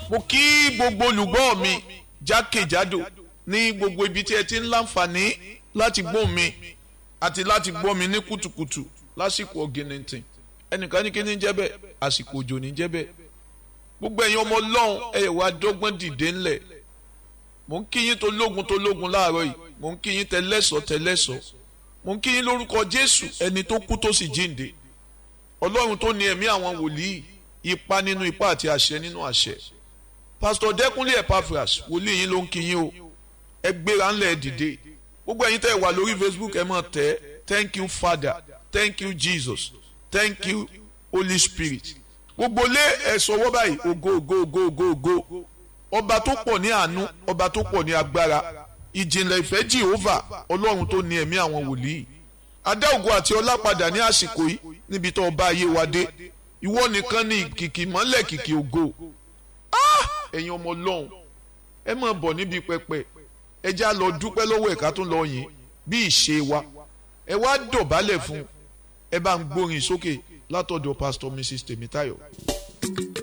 mo kí gbogbo olùgbọ́ mi jákèjádò ní gbogbo ibi tí ẹ ti ń láǹfààní láti gbọ́ mi àti láti gbọ́ mi ní kùtùkùtù lásìkò ọ̀gìnìntìn ẹnìkan ní kí ní jẹ́ bẹ́ẹ̀ àsìkò òjò ní jẹ́ bẹ́ẹ̀ gbogbo ẹ̀yin ọmọ ọlọ́run ẹ̀yẹ̀ wá dọ́gbọ́n dìde ńlẹ̀ mò ń kí yín tó lógun tó lógun láàárọ̀ yìí mò ń kí yín tẹlẹ́sọ̀ tẹlẹ́sọ̀ mò ń kí yín lórúkọ jésù ẹni tó kú tó sì jíǹde ọlọ́run tó ní ẹ̀mí àwọn wòlíì ipa nínú ipa àti àṣẹ nínú àṣẹ pásítọ̀ dẹ́kunlé epaphras wòlíì yín ló ń kí yín o ẹ gbéra ńlẹ̀ dìde gbogbo ẹ̀yin tẹ́ ẹ wà lórí facebook ẹ máa tẹ̀ thank you father thank you jesus thank you holy spirit gbogbo lé ẹ̀sọ́ wọ́ báyìí ògo ògo ògo ògo ògo ọba tó pọ̀ ní àánú ọba tó pọ̀ ní agbára ìjìnlẹ̀ ìfẹ́ jehova ọlọ́run tó ní ẹ̀mí àwọn wòlíì adá ògo àti ọlá padà ní àsìkò yìí níbi tó ọba ayé wa dé ìwọ nìkan ní kìkì mọ́lẹ̀ kìkì ògo ẹ̀yin ọmọ ọlọ́run ẹ máa bọ̀ níbi pẹpẹ ẹ já lọ dúpẹ́ lọ́wọ́ ẹ̀ka tó lọ yìn bí ìṣe wa ẹ wá dọ̀bálẹ̀ fún ẹ bá ń gbórin sókè látọ̀dọ̀ pastor mrs tèmítáyọ̀.